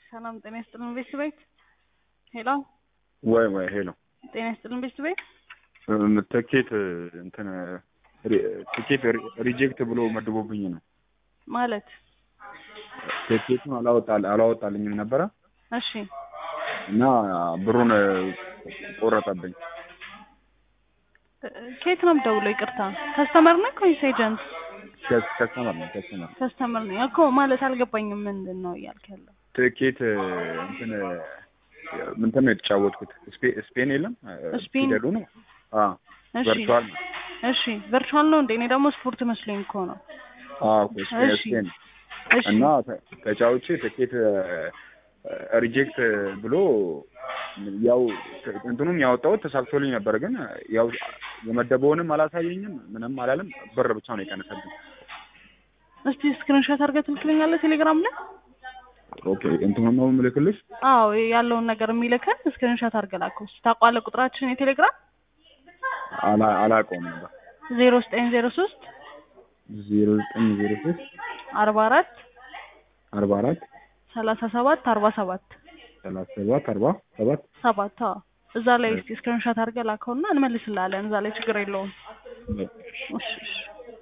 ሰላም ጤና ይስጥልን ቤት ቤት ሄሎ ወይ ወይ ሄሎ ጤና ይስጥልን ቤት ቤት ትኬት እንትን ትኬት ሪጀክት ብሎ መድቦብኝ ነው ማለት ትኬቱን አላወጣል አላወጣልኝም ነበረ እሺ እና ብሩን ቆረጠብኝ። ከየት ነው የምደውለው? ይቅርታ ከስተመር ነህ ወይስ ኤጀንት? ከስተመር ነው ከስተመር ከስተመር ነኝ እኮ ማለት አልገባኝም። ምንድን ነው እያልክ ያለው? ትኬት እንትን ምንትን ነው የተጫወትኩት ስፔ- ስፔን የለም ስፔን? ፊደሉ ነው አ እሺ ቨርቹዋል ነው እሺ ቨርቹዋል ነው እንዴ? እኔ ደግሞ ስፖርት መስሎኝ እኮ ነው። አዎ ስፔን እሺ ስፔን እሺ እና ተ- ተጫውቼ ትኬት ሪጀክት ብሎ ያው እንትኑም ያወጣሁት ተሳክቶልኝ ነበር፣ ግን ያው የመደበውንም አላሳየኝም ምንም አላለም። ብር ብቻ ነው የቀነሰብኝ። እስቲ ስክሪንሾት አድርገህ ትልክልኛለህ ቴሌግራም ላይ? ኦኬ እንትኑን ነው የምልክልሽ። አዎ ያለውን ነገር የሚልክን ስክሪንሾት አድርገህ ላከው። እስቲ ታውቀዋለህ ቁጥራችን የቴሌግራም አላ- አላውቀውም ነበር። ዜሮ ዘጠኝ ዜሮ ሶስት ዜሮ ዘጠኝ ዜሮ ሶስት አርባ አራት አርባ አራት ሰላሳ ሰባት አርባ ሰባት ሰላሳ ሰባት አርባ ሰባት ሰባት አዎ እዛ ላይ እስቲ ስክሪንሾት አድርገህ ላከውና እንመልስልሃለን። እዛ ላይ ችግር የለውም። እሺ እሺ